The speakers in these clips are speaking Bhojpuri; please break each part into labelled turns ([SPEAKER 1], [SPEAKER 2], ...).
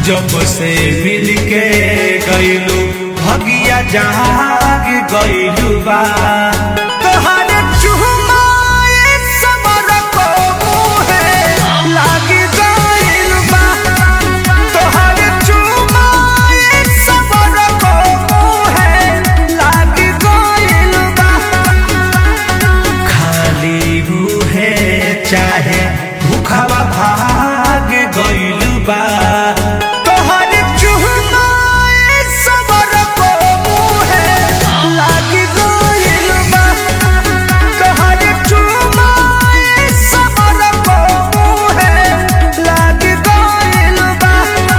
[SPEAKER 1] जब से मिल के गईलू भगिया जाग गईलू बा तोहरे चुमाए समर को मुहे लागी गईल बा तोहरे चुमाए समर को मुहे लागी गईल बा खाली मुहे चाहे भूखवा भाग गईल बा तोहरे चुमाए समर को मुहे लागी गईल बा तोहरे चुमाए समर को मुहे लागी गईल बा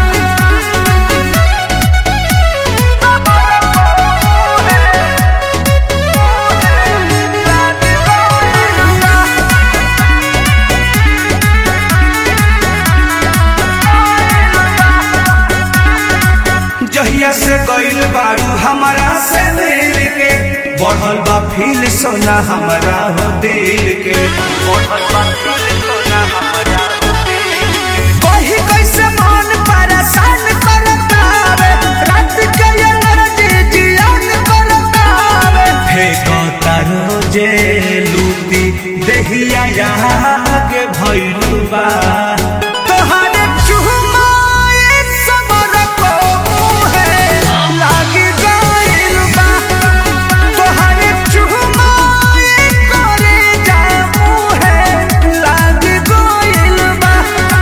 [SPEAKER 1] जहिया से गईल बारू हमारा से दिल के बढ़ल बा फील सोना हमारा हो दिल के बढ़ल बा फील सोना हमारा हो दिल के कही कैसे मन परेशान करतावे रात के एनर्जी जियान करतावे फेंकता रोजे लूटी देहिया यहाँ के भइलू बा तोहरे चुमाए समर को मुहे लागी गइल बा तोहरे चुमाए करे जा मुहे लागी गइल बा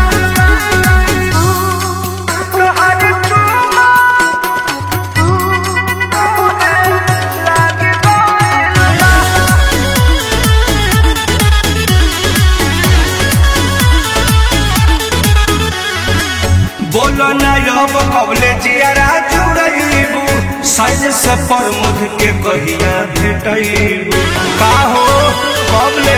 [SPEAKER 1] तोहरे चुमाए लागी गइल बा बोलो ना अब कबले जियारा जुड़ैबू साइज से प्रमुख के कहिया भेटैबू का हो कबले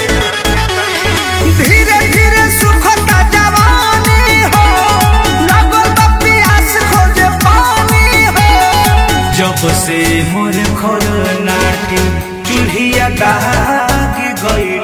[SPEAKER 1] धीरे धीरे सुखता जवानी हो लगल बा प्यास खोजे पानी हो जब से मोर खोल नाटी चूल्हिया दाग गइल